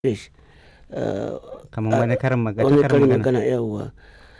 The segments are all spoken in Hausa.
English. kamar wani karin magana wani karin karin magana magana yawwa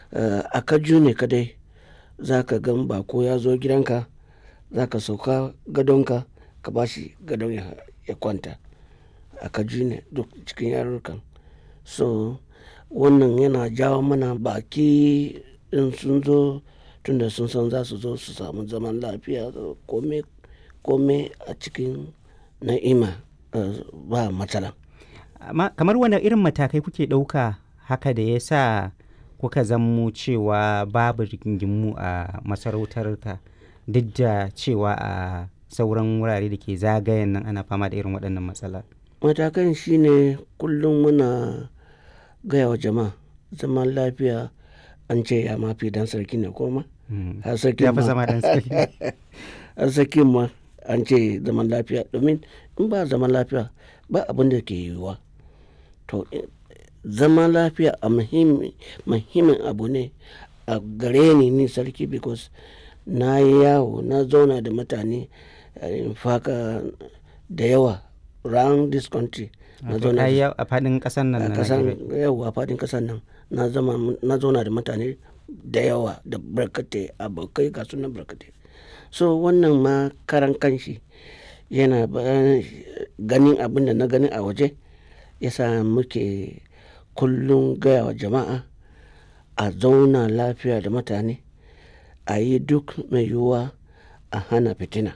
a kaju ne kadai za ka gan bako ya zo gidanka za ka sauka gadonka ka ba shi gadon ya, ya kwanta a kaju ne duk cikin yarurrukan so wannan yana jawo mana baki in sun zo tunda sun san za su zo su samu zaman lafiya kome kome a cikin na'ima eh, ba matsala amma kamar wani irin matakai kuke ɗauka haka da ya sa kuka zammo cewa babu rigingimu a masarautar ka duk da cewa a sauran wurare da ke zagayen nan ana fama da irin waɗannan matsala matakan shine kullum muna gaya wa jama'a zaman lafiya an ce ya mafi dan sarki ne koma Mm. har sarki ya fi ma zama dan sarki har sarki ma an ce zaman lafiya domin in ba zaman lafiya ba abin da ke yiwuwa to eh, zaman lafiya a muhimmi- muhimmin abu ne a gare ni ni sarki because na yi yawo na zauna da mutane eh, in faka da yawa round this country na Wato zauna ka yi da yawo a faɗin ƙasar nan a na kasan Najeriya. yawa a fadin kasan nan na zama na zauna da mutane da yawa da barkatai abokai ga sunan barkatai so wannan ma karan kanshi yana ba- ganin abin da na gani a waje yasa muke kullum gaya wa jama'a a zauna lafiya da mutane a yi duk mai yiwuwa a hana fitina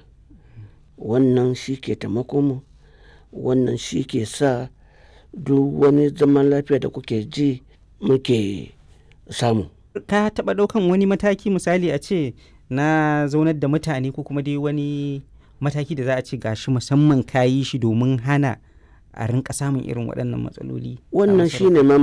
wannan shi ke taimako mu wannan shi ke sa duk wani zaman lafiya da kuke ji muke samu ka taɓa ɗaukan wani mataki misali a ce na zaunar da mutane ko kuma dai wani mataki da za a ce gashi musamman ka yi shi domin hana a rinka samun irin waɗannan matsaloli a wannan masarautar? shine ma